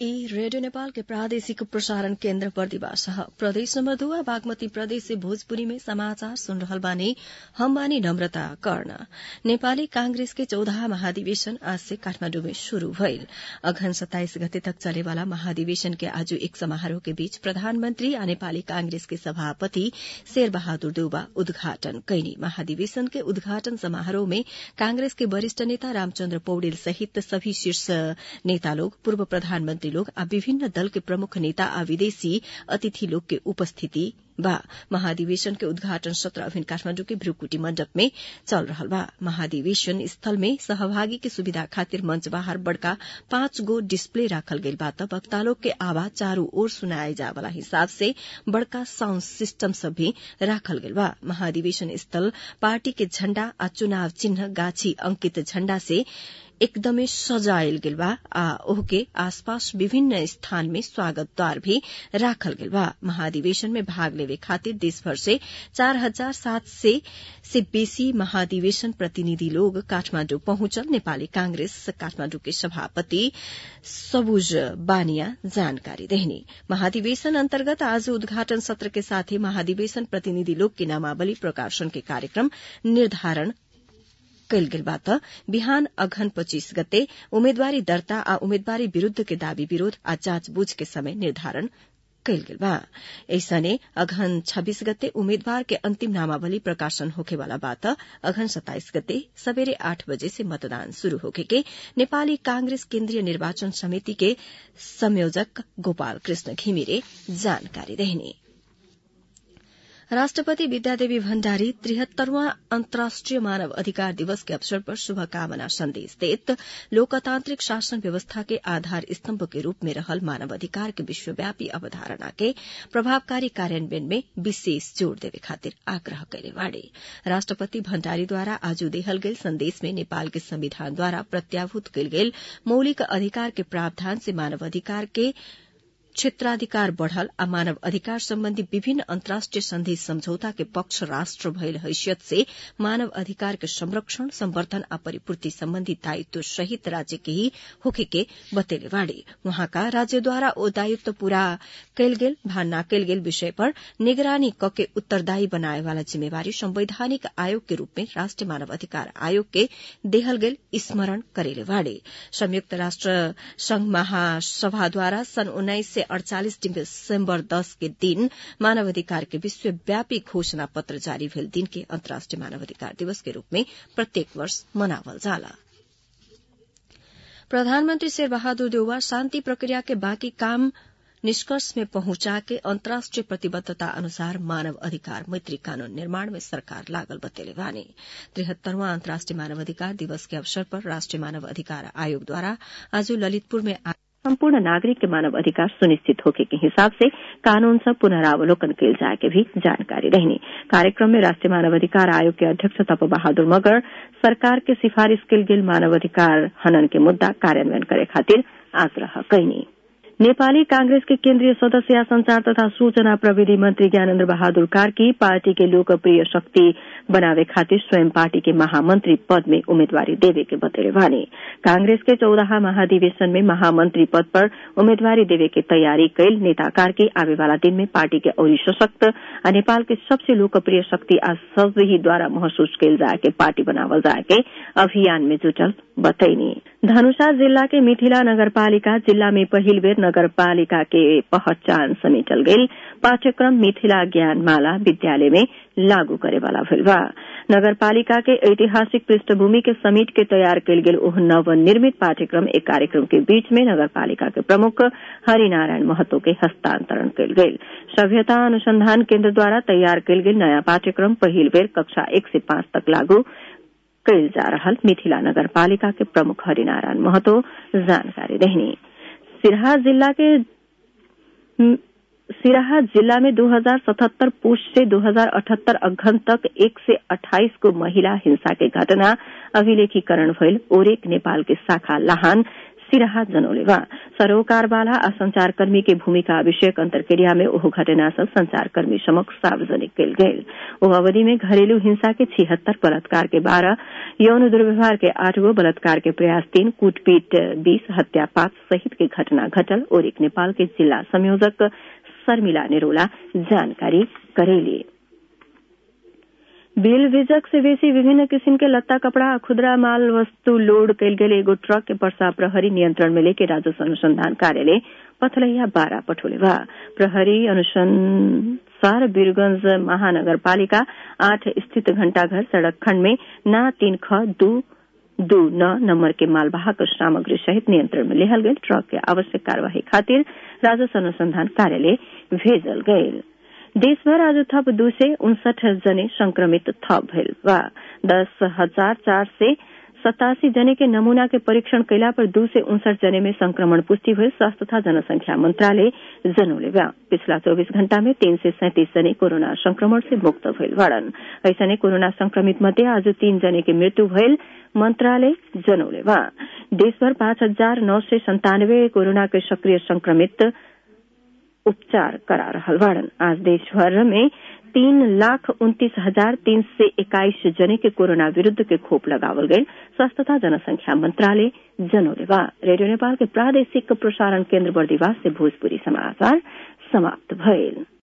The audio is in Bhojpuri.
ई रेडियो नेपाल के प्रादेशिक प्रसारण केन्द्र बर्दिवास प्रदेश नम्बर दुआ बागमती प्रदेश से भोजपुरी में समाचार सुन रहल बानी हम बानी नम्रता कर्ण नेपाली कांग्रेस के चौदह महाधिवेशन आज से काठमाण्डु में शुरू भइल अघन सत्ताइस गते तक चलेवाला महाधिवेशन के आज एक समारोह के बीच प्रधानमन्त्री आ नेपाली कांग्रेस के सभापति शेर बहादुर देउबा उद्घाटन कैनी महाधिवेशन के उद्घाटन समारोह में कांग्रेस के वरिष्ठ नेता रामचन्द्र पौडेल सहित सभी शीर्ष नेता लोग पूर्व प्रधानमन्त्री लोग आ विभिन्न दल के प्रमुख नेता आ विदेशी अतिथि लोग के उपस्थिति बा महाधिवेशन के उद्घाटन सत्र अभिन काठमाण्डु के भ्रुकुटी मण्डप में चल रहल बा महाधिवेशन स्थल में सहभागी के सुविधा खातिर मंच बाहर बड़का पाँच गो डिस्प्ले राखल गइल बा त वक्ता लोग के आवाज चारू ओर सुनाए जाए वाला हिसाब से बड़का साउण्ड सिस्टम सब भी राखल गइल बा महाधिवेशन स्थल पार्टी के झण्डा आ चुनाव चिन्ह गाछी अंकित झण्डा से एकदमै सजायल गेल बा आ ओहके आसपास विभिन्न स्थान में स्वागत द्वार भी राखल गेल बा महाधिवेशन में भाग लेवे खातिर देशभर से चार हजार सात सय से बेसी महाधिवेशन प्रतिनिधि लोग काठमाण्डु पहुंचल नेपाली कांग्रेस काठमाण्डु के सभापति सबुज बानिया जानकारी देहनी महाधिवेशन अन्तर्गत आज उद्घाटन सत्र के साथै महाधिवेशन प्रतिनिधि लोग के नामावली प्रकाशन के कार्यक्रम निर्धारण कैल गेल बा त बिहान अघन पच्चीस गते उम्मेदवारी दर्ता आ उम्मेदवारी विरूद्ध के दावी विरोध आ जाँचबूझ के समय निर्धारण कैल गेल बा ऐसने अघन छब्बीस गते उम्मेद्वार के अंतिम नामावली प्रकाशन होखेवाला बा त अघन सत्ताइस गते सबेरे आठ बजे से मतदान शुरू होखे के नेपाली कांग्रेस केन्द्रीय निर्वाचन समिति के संयोजक गोपाल कृष्ण घिमिरे जानकारी देहनी राष्ट्रपति विद्यादेवी भण्डारी त्रिहत्तरवां अन्तर्राष्ट्रिय मानव अधिकार दिवस के अवसर पर शुभकामना संदेश देत लोकतांत्रिक शासन व्यवस्था के आधार स्तम्भ के रूप में रहल मानव अधिकार के विश्वव्यापी अवधारणा के प्रभावकारी कार्यान्वयन में विशेष जोड़ देवे खातिर आग्रह कैले बाड़े राष्ट्रपति भण्डारीद्वारा आज देहल गेल संदेश में नेपाल के संविधान द्वारा प्रत्याभूत कैल गेल मौलिक अधिकार के प्रावधान से मानव अधिकार के क्षेत्राधिकार बढ़ल आ मानव अधिकार सम्बन्धी विभिन्न अन्तर्राष्ट्रिय संधि सम्झौता के पक्ष राष्ट्र भइल हैसियत से मानव अधिकार के संरक्षण संवर्धन आ परिपूर्ति सम्बन्धी दायित्व सहित राज्य के ही होखे के बतेले बाड़े वहाँका राज्यद्वारा ओ दायित्व पूरा कैल गेल भा ना कैल गेल विषय पर निगरानी क के उत्तरदायी बनाए वाला जिम्मेवारी संवैधानिक आयोग के रूप में राष्ट्रिय मानव अधिकार आयोग के देहल गेल स्मरण करेले बाड़े संयुक्त राष्ट्र संघ महासभाद्वारा सन् उन्नाइस अड़चालिस दिसम्बर दस के दिन मानवाधिकार के विश्वव्यापी घोषणा पत्र जारी भेल दिन के अन्तर्राष्ट्रिय मानवाधिकार दिवस के रूप में प्रत्येक वर्ष मनावल जाला प्रधानमन्त्री शेर बहादुर देउवा शान्ति प्रक्रिया के बाँकी काम निष्कर्ष में पहुंचा के अन्तर्राष्ट्रिय प्रतिबद्धता अनुसार मानव अधिकार मैत्री कानून निर्माण में सरकार लागल बतेले बानी त्रिहत्तरवां अन्तर्राष्ट्रिय मानवाधिकार दिवस के अवसर पर राष्ट्रिय मानव अधिकार आयोगद्वारा आज ललितपुर में सम्पूर्ण नागरिक के मानव अधिकार सुनिश्चित होके के हिसाब से कानून सब पुनरावलोकन कैल जाए के भी जानकारी रहनी कार्यक्रम में राष्ट्रीय मानवाधिकार आयोग के अध्यक्ष तप बहादुर मगर सरकार के सिफारिश कैल गेल मानवाधिकार हनन के मुद्दा कार्यान्वयन करे खातिर आग्रह कैनी नेपाली कांग्रेस के केन्द्रीय सदस्य या संचार तथा सूचना प्रविधि मंत्री ज्ञानेन्द्र बहादुर कार्की पार्टी के लोकप्रिय शक्ति बनावे खातिर स्वयं पार्टी के महामंत्री पद में उम्मीदवारी देवे के बतेले बानी कांग्रेस के चौदह महाधिवेशन में महामंत्री पद पर उम्मीदवारी देवे के तैयारी कैल नेता कार्की आवे वाला दिन में पार्टी के और सशक्त आ नेपाल के सबसे लोकप्रिय शक्ति आ सभी द्वारा महसूस कैल जाए के पार्टी बनावल जाए के अभियान में जुटल बतैनी धनुषा जिला के मिथिला नगरपालिका जिला में पहिल बेर नगरपालिका के पहचान समेटल गेल पाठ्यक्रम मिथिला ज्ञानमाला विद्यालय में लागू करे वाला भेल बा नगरपालिका के ऐतिहासिक पृष्ठभूमि के समेट के तैयार कैल गेल ओह नवनिर्मित पाठ्यक्रम एक कार्यक्रम के बीच में नगरपालिका के प्रमुख हरिनारायण महतो के हस्तांतरण कैल गेल सभ्यता अनुसंधान केन्द्र द्वारा तैयार कैल गेल नयाँ पाठ्यक्रम पहिल बेर कक्षा एक से पांच तक लागू कैल जा रहल मिथिला नगरपालिका के प्रमुख हरिनारायण महतो जानकारी देहनी सिराहा जिला के सिराहा जिला में 2077 पुष से 2078 अघन तक एक से 28 को महिला हिंसा के घटना अभिलेखीकरण भइल ओरेक नेपाल के शाखा लाहान सिराहा जनौले बा सरोकारवाला आ संचारकर्मी के भूमिका विषयक अंतरक्रिया में ओहो घटना सब संचारकर्मी समक्ष सार्वजनिक कल गये ओ अवधि में घरेलू हिंसा के छिहत्तर बलात्कार के बारह यौन दुर्व्यवहार के आठ गो बलात्कार के प्रयास तीन कूटपीट बीस हत्या पांच सहित के घटना घटल और एक नेपाल के जिला संयोजक शर्मिला निरोला जानकारी करेली बिल विजक से बेसी विभिन्न किसिम के लत्ता कपड़ा आ खुदरा माल वस्तु लोड कयल गेल एगो ट्रक के पर्सा प्रहरी नियंत्रण में लेके राजस्व अनुसंधान कार्यालय पथलैया बारा पठोले बा प्रहरी अनुसंसार वीरगंज महानगर पालिका आठ स्थित घंटाघर सड़क खंड में ना तीन ख दू दू न नंबर के मालवाहक सामग्री सहित नियंत्रण में लेहल गये ट्रक के आवश्यक कार्यवाही खातिर राजस्व अनुसंधान कार्यालय भेजल गये देशभर आज थप दू सय उनसठ जने संक्रमित थप भइल बा दस हजार चार सय सतासी जने के नमूना के परीक्षण कैला पर दू सय उनसठ जने में संक्रमण पुष्टि भइल स्वास्थ्य तथा जनसंख्या मंत्रालय जनौले बा पिछला चौबीस घण्टा में तीन सय सैंतिस जने कोरोना संक्रमण से मुक्त भइल बाड़न ऐसने कोरोना संक्रमित मध्ये आज तीन जने के मृत्यु भइल मंत्रालय जनौले बा देशभर पाँच हजार नौ सय संतानवे कोरोना के सक्रिय संक्रमित उपचार करा रहल बाड़न आज देशभर में तीन लाख उन्तीस हजार तीन सय एक्काइस जने के कोरोना विरूद्ध के खोप लगावल गये स्वास्थ्य तथा जनसंख्या मंत्रालय जनौले बा रेडियो नेपाल के प्रादेशिक प्रसारण केन्द्र बर्दिवास से भोजपुरी समाचार समाप्त भइल